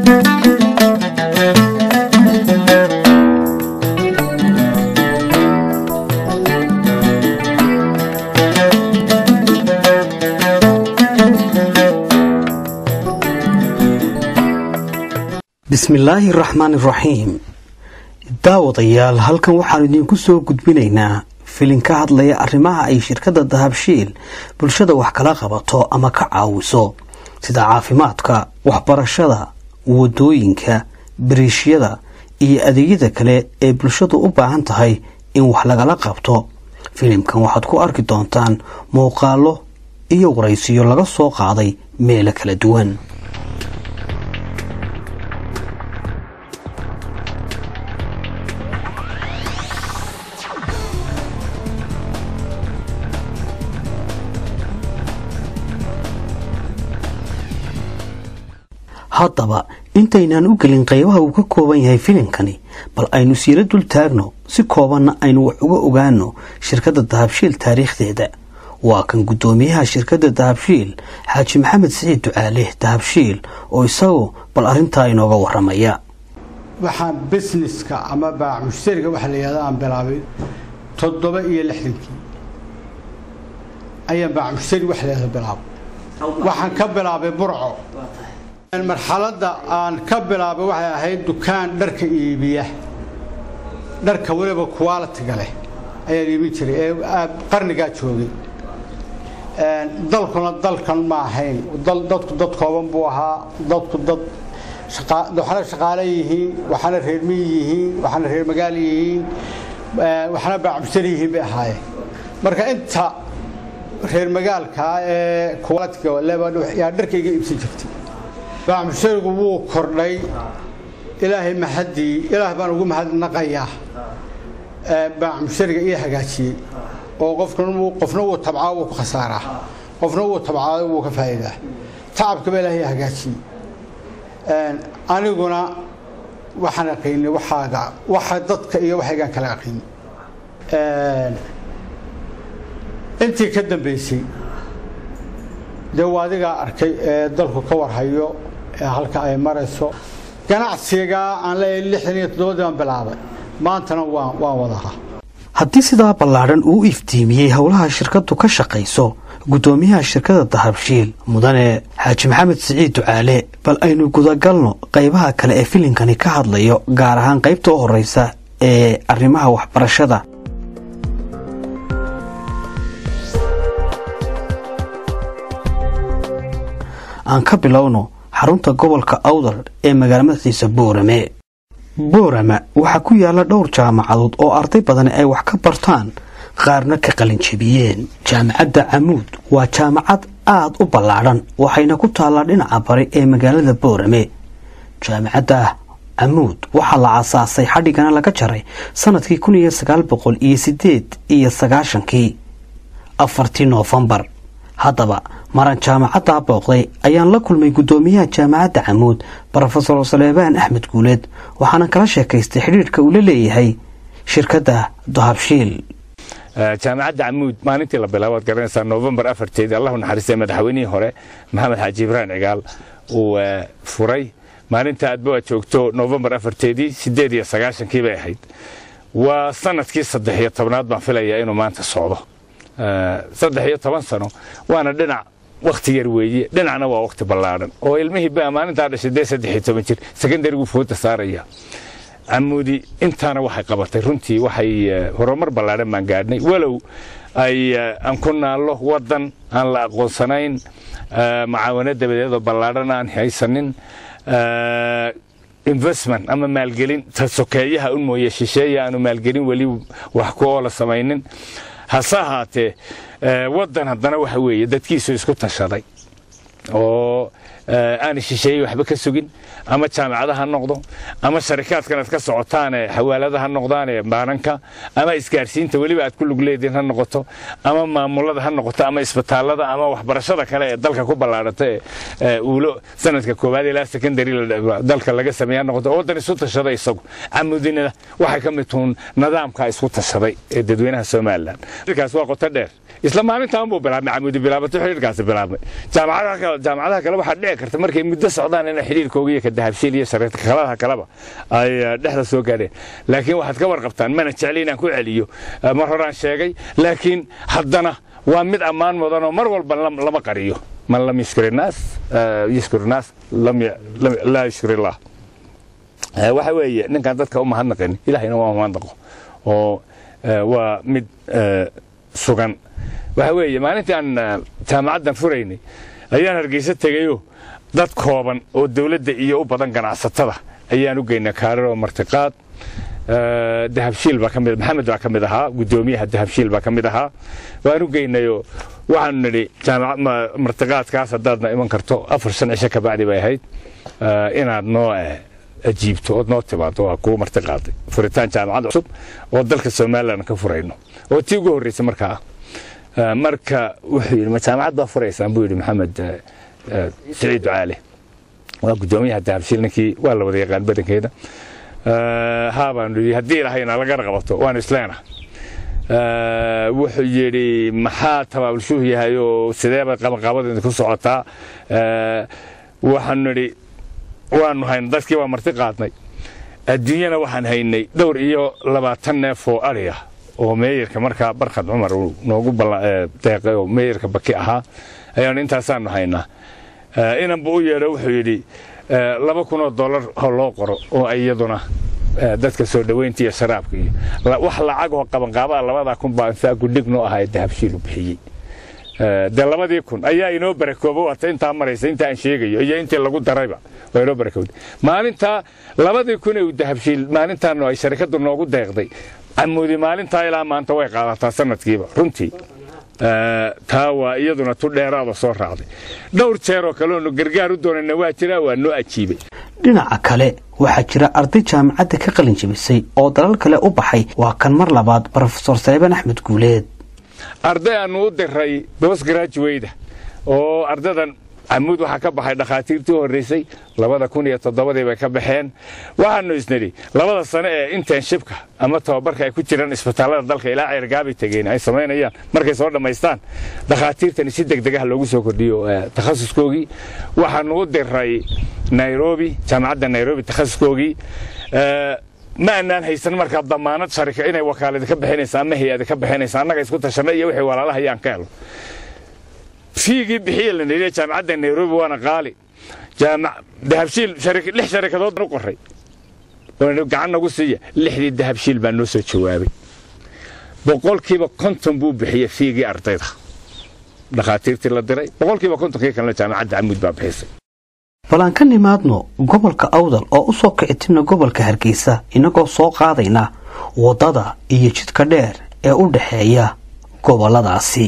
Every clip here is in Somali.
bismillaahi raxmaani raxiim daawadayaal halkan waxaanu idiinku soo gudbinaynaa filin ka hadlaya arrimaha ay shirkadda dahabshiil bulshada wax kala qabato ama ka caawiso sida caafimaadka waxbarashada wadooyinka bariishyada iyo adeegyada kale ee bulshadu u baahan tahay in wax lagala qabto filimkan waxaad ku arki doontaan muuqaalo iyo waraysiyo laga soo qaaday meelo kala duwan haddaba intaynaan u gelin qaybaha uu ka kooban yahay filimkani bal aynu siiro dul taagno si koobanna aynu wax uga ogaano shirkadda dahabshiil taariikhdeeda waa kan guddoomiyaha shirkadda dahabshiil xaaji maxamed siciid ducaale dahabshiil oo isagu bal arrintaa inooga waramaya waxaan busineska ama baac mushtariga waxa la yihahda aan bilaabay toddoba iyo lixdankii ayaan baac mushtari waxa la yihahda bilaabay waxaan ka bilaabay burco marxaladda aan ka bilaabay waxay ahayd dukaan dharka iibiya dharka weliba qualitiga leh ayaan iibin jiray ee qarnigaa joogay dalkuna dalkan ma ahayn dadku dad kooban buu ahaa dadku dad waxna shaqaale yihiin waxna reer miyi yihiin waxna reer magaal yihiin waxna baacmushtari yihiin bay ahaayeen marka inta reer magaalkaa ee qualitiga leba yaa dharkayga iibsan jirtay baacmusharigu wuu kordhay ilaahay maxadii ilaah baan ugu mahadnaqayaa baacmushariga ii hagaajiyey oo qofkan qofna wuu tabcaa wuu ku khasaaraa qofna wuu tabcaado wuu ka faa'iidaa tacabkaba ilaahay hagaajiyey aniguna waxaan aqaynay waxaaga waxa dadka iyo waxaygaan kala aqaynay intii ka dambaysay dee waa adigaa arkay ee dalku ka warhayo ee halka ay marayso ganacsigaa aan leeyahay lixdan iyo toddobadii baan bilaabay maantana waan waan wadahaa haddii sidaa ballaadhan uu iftiimiyey howlaha shirkaddu ka shaqayso guddoomiyaha shirkadda dahabshiil mudane xaaji maxamed siciid ducaale bal aynu gudagalno qaybaha kale ee filinkani ka hadlayo gaar ahaan qaybta u horreysa ee arrimaha waxbarashada aan ka bilowno xarunta gobolka awdal ee magaalmadaxiisa boorame boorama waxaa ku yaala dhowr jaamacadood oo arday badani ay wax ka bartaan qaarna ka qalinjebiyeen jaamacadda camuud waa jaamacad aad u ballaadhan waxayna ku taallaa dhinaca bari ee magaalada boorame jaamacadda camuud waxaa la aasaasay xadhigana laga jaray sannadkii kun iyo sagaal boqol iyo siddeed iyo sagaashankii afartii noofembar haddaba maran jaamacaddaa booqday ayaan la kulmay guddoomiyaha jaamacadda camuud brofesor saleebaan axmed guuleed waxaana kala sheekaystay xidhiidhka uu la leeyahay shirkadda dahabshiil jaamacadda camuud maalintii la bilaabo ad garanaysaa novembar afarteedii allahu naxariistay madaxweynihii hore maxamed xaaji ibrahim cigaal uu furay maalinta aadba aad joogto novembar afarteedii siddeed iyo sagaashankii bay ahayd waa sanadkii saddex iyo tobnaad baan filayaa inuu maanta socdo saddex iyo toban sano waana dhinac wakhti yar weeye dhinacna waa wakhti ballaadhan oo ilmihii baa maalintaa dhashay dee saddex iyo toban jir sekondarigu fooda saaraya camuudi intaana waxay qabatay runtii waxay horumar ballaadhan baan gaadhnay walow ay aan ku naallo waddan aan la aqoonsanayn macaawano dabadeedoo ballaadhan aan haysanin investment ama maalgelin ta sokeeyaha un mooye shisheeya aanu maalgelin weli wax ku oola samaynin hase ahaatee waddan haddana waxa weeye dadkiisu isku tashaday oo aana shisheeyey waxba ka sugin ama jaamacada ha noqdo ama sharikaadkan aad ka socotaane xawaalada ha noqdaane baananka ama isgaarsiinta weliba aad ku lug leediin ha noqoto ama maamulada ha noqoto ama isbitaalada ama waxbarashada kale ee dalka ku ballaadhata ee uulo sanadka koowaad ilaa secondary dalka laga sameeya ha noqoto oo waddan isu tashaday isagu camudina waxay ka mid tuun nidaamka isku tashaday ee dadweynaha somalilan kaas waa qoto dheer isla maalintaan buu bilaabmay camudi bilaabato xiriirkaasi bilaabmay jaamacadaha kale waxaa dheer dhici karta markay muddo socdaan ina xidhiirkooga iyo ka dahabshiil iyo shareerka kaladaha kaleba ay dhexda soo gaadheen laakiin waxaad ka warqabtaan mana jecli inaan ku celiyo mar horaan sheegay laakiin haddana waa mid ammaan mudanoo mar walba lama qariyo man lam yushkir innaas yushkir innaas laa yushkir illah waxa weeye ninkaan dadka u mahadnaqin ilahayna waa mahadnaqo oo waa mid sugan waxa weeye maalintii aan jaamacaddan furaynay ayaan hargeysa tegayo dad kooban oo dawladda iyo u badan ganacsatada ayaan u geynay kaarar oo martiqaad dahabshiil baa ka mid maxamed baa ka mid ahaa guddoomiyaha dahabshiil baa ka mid ahaa waan u geynayoo waxaanu nidhi jaamaca martiqaadkaas haddaadna iman karto afar shan cisho ka bacdi bay ahayd inaad noo ajiibto ood noo timaado waa kuwa martiqaaday furitaan jaamacad cusub oo dalka somalilan ka furayno oo tii ugu horreysay markaa ah marka wuxuu yidhi ma jaamacad baa furaysaan buu yidhi maxamed siciid ducaale waa guddoomiyaha dahabshiil ninkii waa la wada yaqaan badankeeda haa baanu yidhi haddii ilahayna laga qabato waanu isleena wuxuu yidhi maxaa tabaabulshuuh yahay oo sideeba qabanqaabadeeda ku socotaa waxaanu nidhi waanu haynay dadkii waa marti qaadnay adduunyana waxaan haynay dhowr iyo labaatan neef oo ari ah oo meeyarka markaa barkad cumar uu noogu deeqay oo meeyarka baki ahaa ayaanu intaasaanu haynaa inanba u yeedho wuxuu yidhi laba kun oo dollar oo loo qoro oo iyaduna dadka soo dhoweynta iyo sharaabka iyo wax lacagoo qabanqaabaa labadaa kun baa insaa gudhig noo ahaa dahabshiilu bixiyey dee labadii kun ayaa inoo barakoobo waata intaa maraysa inta aan sheegayo iyo intii lagu darayba waa inoo barakowday maalintaa labadii kun ee dahabshiil maalintaanu ay sharikaddu noogu deeqday camuudi maalintaa ilaa maanta way qaadataa sanadkiiba runtii taa waa iyaduna tu dheeraada soo raacday dhowr jeer oo kale oonu gargaar u doonayna waa jiraa waa noo ajiibay dhinaca kale waxaa jira arday jaamacadda ka qalin jebisay oo dalal kale u baxay waa kan mar labaad brofesor saleebaan axmed guuleed arday aanu u diray bosgraduweyda oo ardadan camuud waxaa ka baxay dhakhaatiirtii horreysay labada kun iyo toddobadii bay ka baxeen waxaanu isnidhi labada sane ee internshipka ama tababarka ay ku jiraan isbitaallada dalka ilaa ceergaabay tegeen ay samaynayaan markay soo dhammaystaan dhakhaatiirtani si degdeg ah loogu soo kordhiyo takhasuskoogii waxaanu u diray nairobi jaamacadda nairobi takhasuskoogii ma anaan haysan markaa damaanad sharika inay wakaaladi ka bixinaysa ama hay-adi ka bixinaysa annaga isku tashanna iyo wixii walaalaha ayaan ka helo fiigii bixiye la nidhi jaamacadda nairobi waana qaali dahabshiil lix sharikadood u qoray gacan nagu siiya lixdii dahabshiil baa noo soo jawaabay boqolkiiba konton buu bixiyey fiigii ardayda dhakhaatiirtii la diray boqolkiiba kontonkii kalena jaamacadda camuud baa bixisay bal aan ka nimaadno gobolka awdal oo u soo kicitimna gobolka hargeysa innagoo soo qaadayna waddada iyo jidka dheer ee u dhexeeya gobolladaasi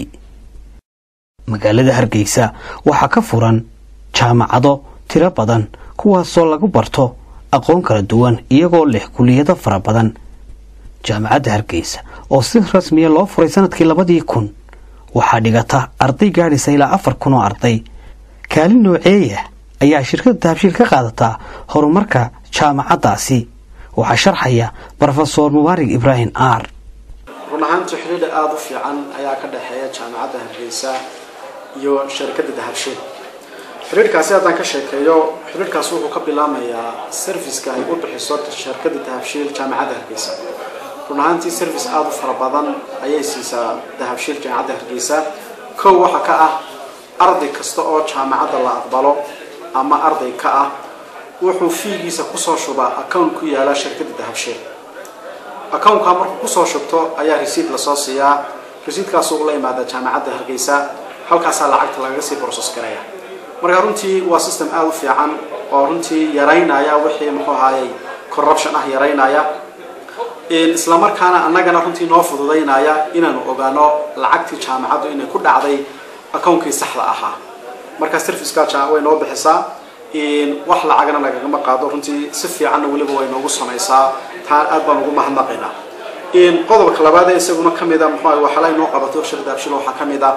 magaalada hargeysa waxaa ka furan jaamacado tiro badan kuwaasoo lagu barto aqoon kala duwan iyagoo leh kuliyado fara badan jaamacadda hargeysa oo si rasmiya loo furay sanadkii labadii kun waxaa dhigata arday gaadhaysa ilaa afar kun oo arday kaalin nooceeya ayaa shirkadda dahabshiil ka qaadataa horumarka jaamacaddaasi waxaa sharxaya brofesor mubaarig ibraahim aar run ahaantii xidhiidha aada u fiican ayaa ka dhexeeya jaamacadda hargeysa iyo shirkadda dahabshiil xidhiidhkaasi haddaan ka sheekeeyo xidhiidhkaasi wuxuu ka bilaamayaa serviceka ay u bixiso shirkadda dahabshiil jaamacadda hargeysa run ahaantii service aada u fara badan ayay siisaa dahabshiil jaamacadda hargeysa kow waxaa ka ah arday kasta oo jaamacadda la aqbalo ama arday ka ah wuxuu fiigiisa kusoo shubaa account ku yaala shirkadda dahabshiil accountka markuu kusoo shubto ayaa resiid lasoo siiyaa resiidkaasuu ula imaada jaamacadda hargeysa halkaasaa lacagta lagaga sii brocess garaya marka runtii waa system aada u fiican oo runtii yaraynaya wixii muxuu ahaayey corruption ah yaraynaya islamarkaana annagana runtii noo fududaynaya inaanu ogaano lacagtii jaamacaddu inay ku dhacday accountkii saxda ahaa marka serviceka way noo bixisaa wax lacagana nagagama qaado runtii si fiicanna weliba way noogu samaysaa taa aad baan ugu mahadnaqaynaa qodobka labaad ee isaguna ka mida muxuu waxala inoo qabato shirkadda abshil waxaa ka mid ah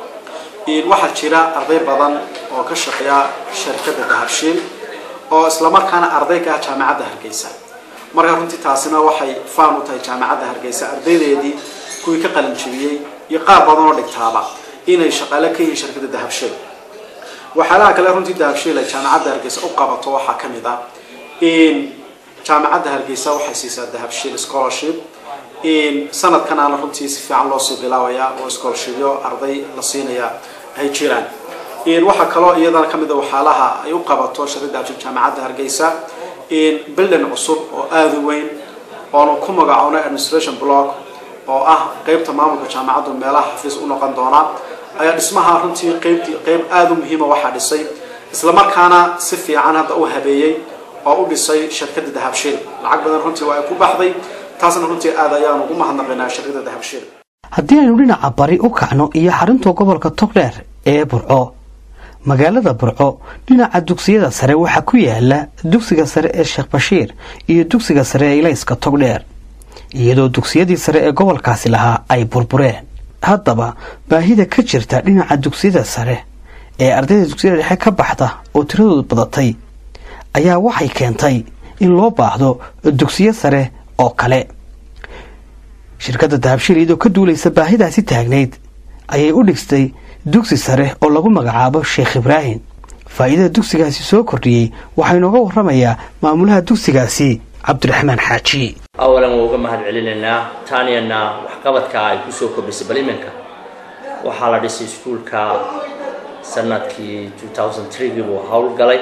waxaa jira arday badan oo ka shaqeeya shirkadda dahabshiil oo islamarkaana arday ka ah jaamacadda hargeysa marka runtii taasina waxay faan u tahay jaamacadda hargeysa ardaydeedii kuwii ka qalin jebiyey iyo qaar badan oo dhigtaaba inay shaqaale ka yihiin shirkadda dahabshiil waxyaalaha kale runtii dahabshiil ay jaamacadda hargeysa u qabato waxaa ka mid ah in jaamacadda hargeysa waxay siisaa dahabshiil scholarship in sanadkanaana runtii si fiican loosii bilaabaya oo scholarshipyo arday la siinaya ay jiraan in waxaa kaloo iyadana ka mid a waxyaalaha ay u qabato shirkadda dahabshiil jaamacadda hargeysa in building cusub oo aada u weyn oonu ku magacoonay administration block oo ah qeybta maamulka jaamacaddu meelaha xafiis u noqon doona ayaa dhismaha runtii qeybtii qeyb aada u muhiima waxaa dhisay islamarkaana si fiican hadda u habeeyey oo u dhisay shirkadda dahabshiil lacag badan runtii waa ay ku baxday taasna runtii aad ayaan ugu mahadnaqaynaa shirkadda dahabshiil haddii aynu dhinaca bari u kacno iyo xarunta gobolka togdheer ee burco magaalada burco dhinaca dugsiyada sare waxaa ku yaala dugsiga sare ee sheekh bashiir iyo dugsiga sare ee ilayska togdheer iyadoo dugsiyadii sare ee gobolkaasi lahaa ay burbureen haddaba baahida ka jirta dhinaca dugsiyada sare ee ardayda dugsiyada dhexe ka baxda oo tiradoodu badatay ayaa waxay keentay in loo baahdo dugsiyo sare oo kale shirkadda dahabshiil iyadoo ka duulaysa baahidaasi taagnayd ayay u dhigstay dugsi sare oo lagu magacaabo sheekh ibraahim faa'iidada dugsigaasi soo kordhiyey waxaa inooga warramayaa maamulaha dugsigaasi cabdiraxmaan xaaji awalan waa uga mahad celinaynaa taaniyana waxqabadka ay kusoo kordhisay bal iminka waxaa la dhisay iskuulka sanadkii gii buu howlgalay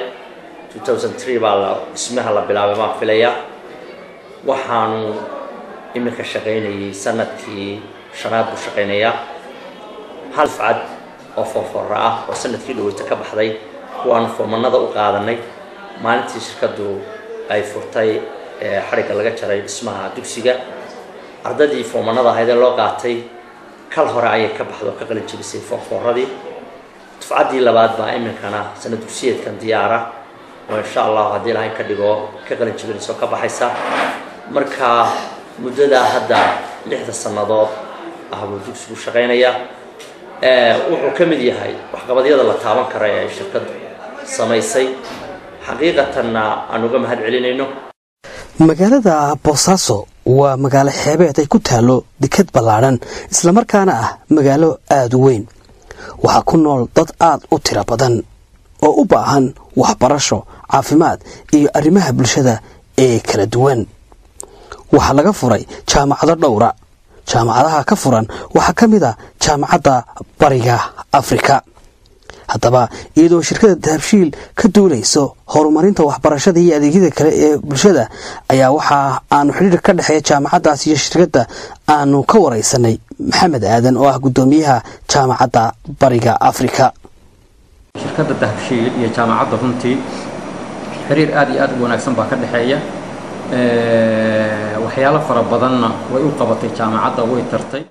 baa la dhismaha la bilaabay baan filayaa waxaanu iminka shaqaynayay sanadkii shanaad buu shaqaynayaa hal dufcad oo foorfoora ah oo sanadkii dhaweyta ka baxday kuwaanu foomanada u qaadanay maalintii shirkaddu ay furtay xadhigga laga jaray dhismaha dugsiga ardadii foomanada ahayd ee loo qaatay kal hore ayay ka baxdo ka qalin jebisay foorfooradii dufcaddii labaad baa iminkana sanad dugsiyeedkan diyaara oo insha allahu haddii ilahay ka dhigo ka qalin jebinayso ka baxaysa marka muddadaa hadda lixda sannadood ah buu dugsigu shaqaynayaa wuxuu ka mid yahay waxqabadyada la taaban kara ee ay shirkaddu samaysay xaqiiqatanna aan uga mahad celinayno magaalada boosaaso waa magaalo xeebeed ay ku taalo dekad ballaadhan islamarkaana ah magaalo aada u weyn waxaa ku nool dad aad u tiro badan oo u baahan waxbarasho caafimaad iyo arrimaha bulshada ee kala duwan waxaa laga furay jaamacado dhowra jaamacadaha ka furan waxaa ka mid a jaamacadda bariga afrika haddaba iyadoo shirkada dahabshiil ka duulayso horumarinta waxbarashada iyo adeegyada kale ee bulshada ayaa waxaa aanu xidhiir ka dhexeeya jaamacaddaas iyo shirkadda aanu ka waraysanay maxamed aadan oo ah guddoomiyaha jaamacadda bariga afrika shirkadda dahabshiil iyo jaamacadda runtii xiriir aad iyo aad u wanaagsan baa ka dhexeeya waxyaalo fara badanna way u qabatay jaamacadda way tartay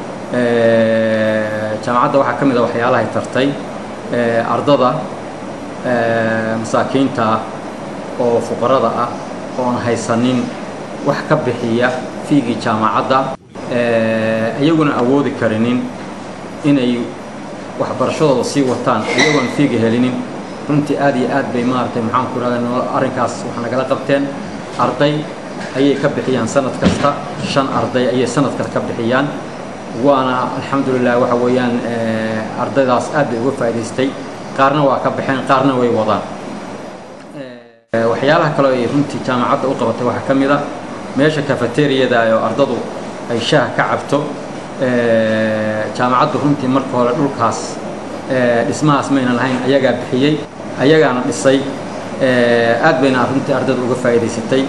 jaamacadda waxaa ka mid a waxyaalahay tartay ardada masaakiinta ah oo fuqarada ah oon haysanin wax ka bixiya fiigii jaamacadda iyaguna awoodi karinin inay waxbarashadooda sii wataan iyagoon fiiga helinin runtii aad iyo aad bay maaragtay maxaan ku irahda arrinkaas wax nagala qabteen arday ayay ka bixiyaan sanad kasta shan arday ayay sanad kasta ka bixiyaan waana alxamdulilah waxa weeyaan ardaydaas aad bay uga faa'idaystay qaarna waa ka baxeen qaarna way wadaan waxyaalaha kale ay runtii jaamacadda u qabatay waxaa ka mid a meesha cafeteriyada oo ardadu ay shaaha ka cabto jaamacaddu runtii marka hore dhulkaas dhismahaas mayna lahayn ayagaa bixiyey ayagaana dhisay aad bayna runtii ardada uga faa'idaysatay